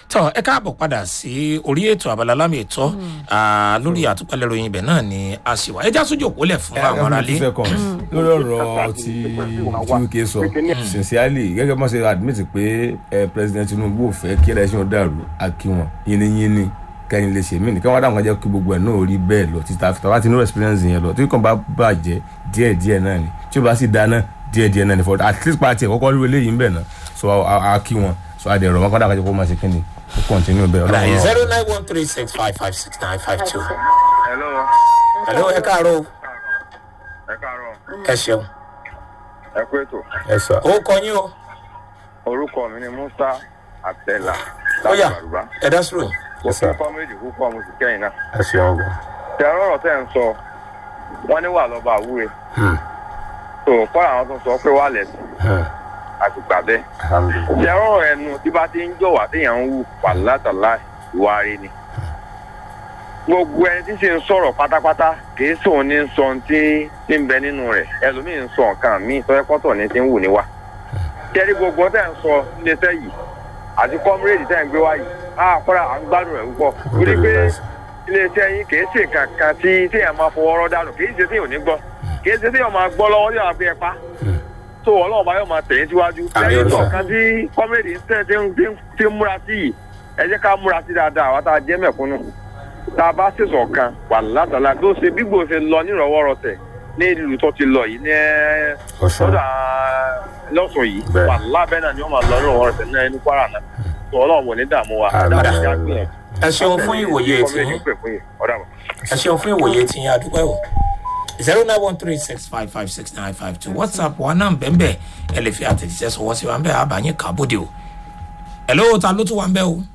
tọ ẹ káàbọ̀ padà sí orí ètò abala lámì ètò lórí àtúpalẹ̀ ròyìn ibẹ̀ náà ni a sì wá ẹjá sójú òpó lẹ̀ fún àwọn aráalé. lórí ọ̀rọ̀ tí wike sọ sincerely gẹ́gẹ́ bí wọ́n ṣe admit pé eh, president tinubu ò fẹ́ kí election dàrú akíwọn yínníyínní kẹ́yìn lè ṣe mí nìkan wá dáhùn jẹ́ kí gbogbo ẹ̀ náà rí bẹ́ẹ̀ lọ títà fìtà wá ti ní experience yẹn lọ tí kàn bá bàjẹ́ díẹ̀díẹ̀ náà ni tí ó bá sì dáná díẹ̀díẹ̀ náà ni for at least party ẹ̀ kọ́kọ́ rí eléyìí ń bẹ̀ náà so a a kí wọn so a dẹ̀ rọ̀ wọn kọ́dà kájọ kó máa ṣe kí ni ó continue bẹ́ẹ̀ ọlọ́run rọ̀. zero nine one three six five five six nine five two. hello hello ẹ káàárọ̀ o. ẹ káàárọ̀ ẹ ṣeun. ẹ kú ètò ẹ sọ ó kọ yín o. orúkọ mi ni musa àtẹlà ó yá láti àrùbá ẹ dá sùrù yìí. mo sir. fi kọ́mẹ́dì púpọ̀ mo sì kẹ́yìn náà ẹ ṣeun gan. tẹ ọ̀rọ̀ tẹ́ ń sọ wọ́n ní wà lọ́ba àwúre tó kọ́ra àwọn tó sọ pé wà lẹ́sìn àti gbà bẹ́ẹ̀ alhamdulilayi. tẹ ọ̀rọ̀ ẹnu tí bá ti ń jọ̀wá téèyàn ń wù pàlátàlá ìwà rẹ ni gbogbo ẹni tí ṣe ń sọ̀rọ̀ pátápátá kìí sóun ní sọ ohun tí tí ń bẹ nínú rẹ̀ ẹlòmíì ń sọ nǹkan míì tọ́jọ́pọ́tọ̀ ní ti ń wù níwà tẹ́rí gbogbo tẹ́ ń sọ níléeṣẹ́ yìí àti kọ́mírèdì tẹ́ ń gbé wá yìí á kọ́ra à ń gbádùn rẹ̀ púpọ̀ torí pé iléeṣẹ́ yín kìí ṣe kankan tí téèyàn máa fọwọ́ rọ́ dànù kìí ṣe téèyàn ò ní gbọ́ kìí ṣe téèyàn máa gbọ́ lọ́wọ́ yóò máa fi ẹ pa tó ọlọ́run bá yóò máa tẹ̀yìn síwájú Àmín lẹ́yìn Olúwa. kọ̀ọ̀kan tí kọ́mírèdì ń tẹ̀ tí ń- tí ń- tí ń múra sí yìí ẹ jẹ́ ká múra sí dáadáa àwa tá a jẹ́ mẹ̀kúnnù tá a bá ṣèṣọ̀ kan wà látàlá tó ṣe bí gbòòṣe lọ nírọ̀wọ́rọ̀sẹ̀ ní ìlú tó ti lọ yìí ní ẹ́ Ọ̀ṣun. sọ́dà lọ́sùn yìí Bẹ́ẹ̀. wà lábẹ́ náà ni wọ́n máa lọ nírọ̀wọ́rọ̀sẹ̀ náà ẹni kwara náà tó ọlọ́run wò ní dààmú wa Àmín. dáadáa já gbìyànjú. ẹ ṣeun fún ìwòye tiyín ẹ ṣeun fún ìwòye tiyín adúpẹ́ o zero nine one three six five five six nine five two whatsapp wa náà bẹ́ẹ̀ ẹ lè fi àtẹ̀jíṣẹ́ sọ̀wọ́ sí wa ń bẹ́ẹ̀ àbáyín kábòdì o hello ta ló tún wà ń bẹ́ẹ̀ o.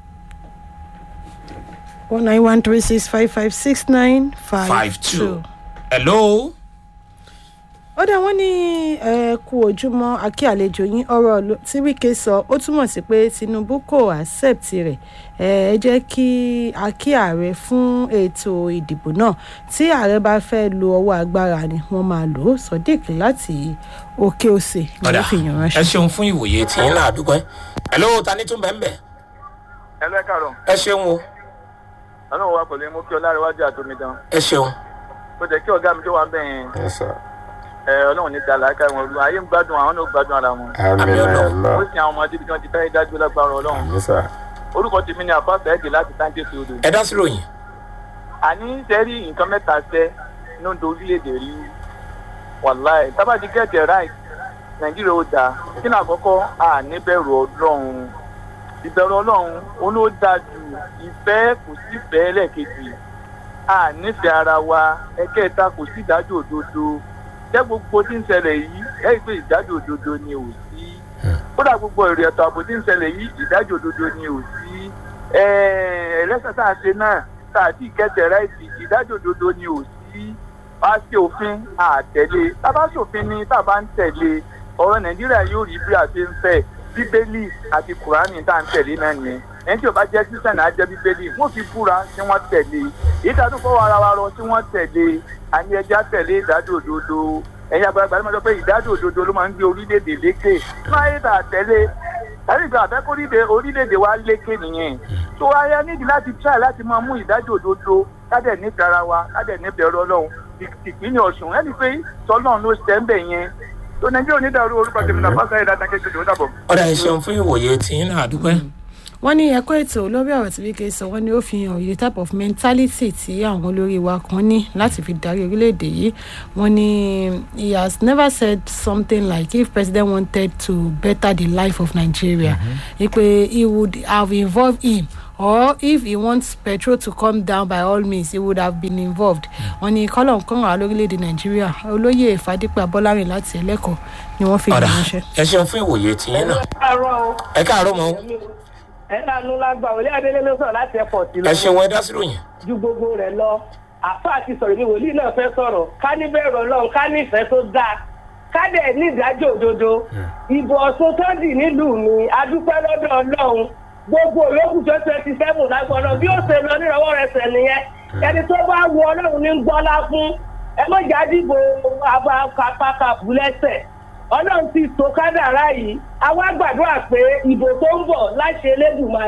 one nine one three six five five six nine five five two hello. ó dá wọn ní ẹ kú ojúmọ́ akí àlejò yín ọ̀rọ̀ ló- tí wike sọ ó túmọ̀ sí pé tinubu kò accept rẹ̀ ẹ ẹ jẹ́ kí akí ààrẹ fún ètò ìdìbò náà tí ààrẹ bá fẹ́ lo ọwọ́ agbára ni wọ́n máa lò ó sodiq láti òkè òsè ni ọ̀dà wọ́n fi yàn ẹ ránṣẹ́. ṣeun fún ìwòye tiyín náà adúpẹ́ hello ta ní tún bẹ́ẹ̀ bẹ́ẹ̀ ẹ lẹ́kàrọ̀ ẹ ṣeun o ọlọ́run wa pẹ̀lú mú kí ọlárẹ̀wájú àtomidan ẹ ṣeun ó jẹ́ kí ọ̀gá mi tó wà ń bẹ̀yẹn ẹ sọ ẹ ọlọ́run ní dàlá ká wọn lu ayé ń gbádùn àwọn náà gbádùn ara wọn àmì ó lọ sì àwọn ọmọdé bí wọ́n ti fẹ́ dájú lágbára ọlọ́run àmì sà. orúkọ tèmi ni àbáfẹ́ ẹ̀dì láti sáńdé sódò ẹ dá sí ròyìn àní sẹ́rí nǹkan mẹ́ta sẹ́ ló ń do orílẹ̀-èdè rí wàláì tábàdí gẹ̀ẹ́tẹ̀ ráì nàìjíríà ó dáa kí ni àkọ́kọ́ à níbẹ̀rù ọlọ́run ìbẹ̀rù ọlọ́run ó ló dáa ju ìfẹ́ kò sí ìfẹ́ lẹ́ẹ̀kejì à nífẹ̀ẹ́ ara wa ẹ̀kẹta kò sí ìdájọ́ òdodo jẹ́ gbogbo tí ń ṣẹlẹ̀ yìí ẹ̀ pé ìdájọ́ òdodo ni ò sí kódà gbogbo èrè ẹ̀tọ́ àbò tí ń ṣẹlẹ̀ yìí ìdájọ́ òdodo ni ò sí ẹlẹ́sẹ̀ tá a ṣe náà tá a ti kẹ́tẹ̀ ráìtì ìdájọ́ òdodo ni ò sí bá ṣe òfin àtẹ̀lé tá a bá ṣòfin ni tá a bá ń tẹ̀lé ọ̀rọ̀ nàìjíríà yóò rí bí a ṣe ń fẹ́ bíbélì àti kùránì tá à ń tẹ̀lé náà nìyẹn ẹni tí ò bá jẹ́ sísẹ̀nà á jẹ́ bíbélì wọ́n fi búra tí wọ́n tẹ̀lé èyí tá a tún fọwọ́ ara wa rọ tí wọ́n tẹ̀lé àní ẹja tẹ̀lé ìdájọ́ òdodo ẹ̀yin àgbàlagbà ló máa sọ pé ìdájọ́ òdodo ló máa ń gbé orílẹ̀-èdè lékè máa yé tà tẹ̀lé ẹ̀rí ìgbà àfẹ́kórílẹ̀ orílẹ̀-èdè wa lékè nìyẹn tó wáyé nídìí láti try láti máa mú ìdájọ́ òdodo kádẹ̀ nífẹ̀ẹ́ ara wa kádẹ̀ nífẹ̀ẹ́ ọ̀rọ̀ ọlọ́run ìpínlẹ̀ ọ̀sùn ẹni pé tọ́lọ́run ló ṣẹ́ ń bẹ̀ yẹn tó nàìjíríà onídàárú orúkọ tèmi náà fásitì ayélujára kékeré ó dàbọ̀. ọ̀dà ẹ ṣeun fún ìwòye tiyín náà adúpẹ́ wọ́n ní ẹ̀kọ́ ètò lórí ọ̀rọ̀ tí wike sọ wọ́n ní ó fi hàn the type of mentality tí àwọn olórí wa kan ní láti fi darí orílẹ̀-èdè yìí wọ́n ní he has never said something like if president wanted to better the life of nigeria ipe he would have involved him or if he wants petrol to come down by all means he would have been involved wọ́n ní kọ́lọ̀ nǹkan wà lórílẹ̀-èdè nàìjíríà olóyè fàdípẹ́ abọ́lárìn láti ẹlẹ́kọ̀ọ́ ni wọ́n fi ọ̀dà yàn ránṣẹ́. ẹ ṣeun fún ìwòye tiyín náà káàárọ̀ o ẹ káàárọ̀ mọ́ o. ẹ lánú lágbà òlé adélé ló sọ̀rọ̀ láti airport lọ ẹ ṣeun ẹ dá sí ròyìn ju gbogbo rẹ̀ lọ àfa àti sọ̀rọ̀ ní wòlíì náà fẹ́ sọ̀rọ̀ ká ní bẹ̀rù ọlọ́run ká ní ìfẹ́ tó dáa ká dẹ̀ ní ìdájọ́ òdodo ìbò ọ̀sùn tó dì nílùú mi adúpẹ́ lọ́dọ̀ ọlọ́run gbogbo òyòkù tó twenty seven lágbọ́dọ̀ bí ó ṣe lọ nírọ̀wọ́ rẹ̀ sẹ̀ nìyẹn ẹni tó bá wu ọlọ́run ní gbọ́lá fún ẹ mọ̀jà dìbò abakapakabù lẹ́sẹ̀ ọlọ́run ti tó kádàrá yìí àwa gbàdúrà pé ìbò tó ń bọ̀ láṣẹ elédùnmarè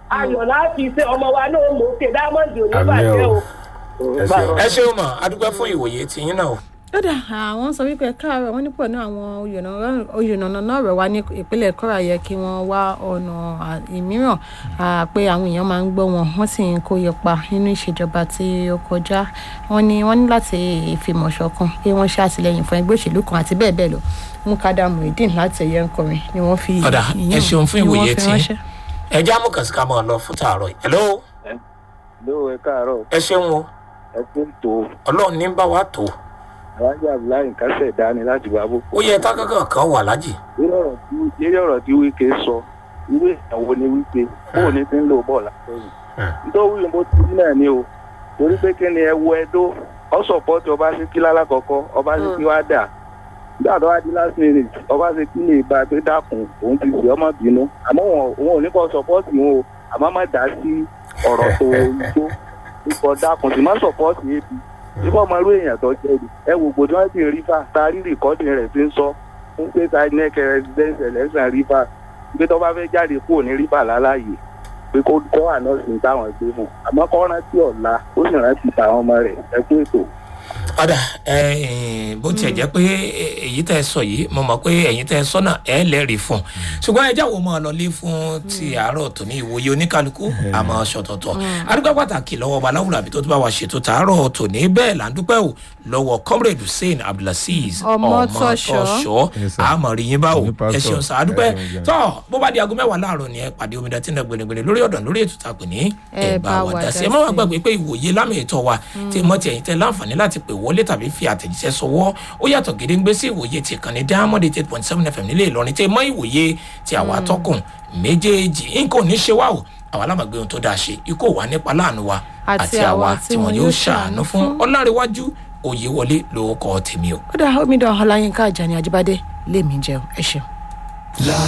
ayọ̀ láti ṣe ọmọ wa náà mọ̀ òkè dámọ̀dì àmì oníbàjẹ́ o o. ẹ ṣeun. ẹ ṣeun mọ adúgbò fún ìwòye tiyín náà o. kódà àwọn sọ wípé káàárọ̀ wọn nípò náà àwọn oyènàna náà rẹ̀ wá ní ìpínlẹ̀ kọ́ra yẹ kí wọ́n wá ọ̀nà à- ìmíràn à, pé àwọn èèyàn máa ń gbọ́ wọn wọ́n sì ń kó ipa nínú ìṣèjọba tí ó kọjá wọ́n ní wọ́n ní láti fìmọ̀ ṣọ̀kan pé wọ́n ṣàtìlẹ́yìn fún ẹgbẹ́ òṣèlú kan àti bẹ́ẹ̀ bẹ́ẹ̀ lọ mukada muhideen láti ẹ̀yẹ ńkọrin ni wọ́n fi ọ̀dà ẹ ìyẹn- ṣeun fún ni wọ́n ìwòye fi tiyín ránṣẹ́. ẹ já mú kàṣíkà mọ́ ọ lọ fún tààrọ̀ yìí. hello ló ẹ káàárọ̀ ẹ ṣeun o ẹ tún tó ọlọ́run ní bá wa tó alájà abdullahi kásẹ̀ dání láti wá bó. ó yẹ tákàkàn kan wà lájì. lórí ọ̀rọ̀ tí wíkẹ́ sọ irú ìyàwó ni wípé bóun ní ti ń lò bọ̀ látẹ̀yìn. nítorí mo ti rí náà ni o torí pé kí ni ẹ wo ẹdó ọ sọpọ́tì ọba ṣe kí lálákọ̀ọ́kọ́ ọba ṣe kí wá dà nígbà tó wá di last minute ọba ṣe kí lè bá a pé dákun òun ti sì ọmọ bínú àmọ́ wọn òun ò ní kọ́ sọpọ́tì wọn o àmọ́ má dá sí ọ̀rọ̀ tó igbó ikọ̀ dákun sì má sọpọ́tì ebi nígbà ọmọ irú èèyàn tó jẹ́ ni ẹ wò gbòdì wọn ti rí fà tá a rí rìkọ́dì rẹ̀ fi ń sọ fún pé ta ní ẹ̀kẹ́ residence election rí fà pé tó bá fẹ́ jáde kúrò ní rí fà láláyè pé kó kọ́ àná sí táwọn gbé fún àmọ́ kọ́ rántí ọ̀la ó sì rántí tàwọn ọmọ rẹ̀ ẹ kú ètò. ọ̀dà ẹ bó tiẹ̀ jẹ́ pé èyí tẹ́ ẹ sọ yìí mo mọ̀ pé ẹ̀yin tẹ́ ẹ sọ náà ẹ lẹ́rìí fún un ṣùgbọ́n ẹ jáwọ́ máa lọ lé fún ti àárọ̀ tó ní ìwòye oníkálukú àmọ́ ṣọ̀tọ̀tọ̀ adúgbò pàtàkì lọ́wọ́ ọba aláwùrọ̀ àbí tó ti bá wa ṣètò tàárọ̀ tó ní bẹ́ẹ̀ là ń dúpẹ́ o lọ́wọ́ comrade hussein abdulaziz Ọmọtọ́ṣọ́. Yes, sir. àmọ́ rí yín báwo Ní ẹ pastor. ṣeun sá adúpẹ́ Ẹ ṣeun, tọ́ bó bá di aago mẹ́wàá láàárọ̀ ni ẹ pàdé omidan tí ń dẹ gbẹ̀ngbẹ̀ngbẹ̀ lórí ọ̀dọ̀ lórí ètò tàpé ní ẹ bá wa dá sí ẹ má wàá gbàgbé pé ìwòye lámì ètò wa tí mọ́ ti ẹ̀yìn tẹ láǹfààní láti pè wọlé tàbí fi àtẹ̀jíṣẹ́ sọwọ́ ó yàtọ̀ gédéǹgbé sí ìwòye ti kàn ní diamond eight point seven fm nílé ìlọrin tí mọ́ ìwòye ti àwa atọ́kùn méjèèjì nǹkan ò ní ṣe wá o àwa lámàgbé ohun tó dáa ṣe ikú ò wá nípa láàánú wa Àti àti àwa àwa tí wọn yóò ṣàánú fún ọlárẹ̀wájú òye wọlé lórúkọ tèmi o. ó dà omidan ọláyínká àjàní àjíbádé lèmi jẹun ẹ ṣeun.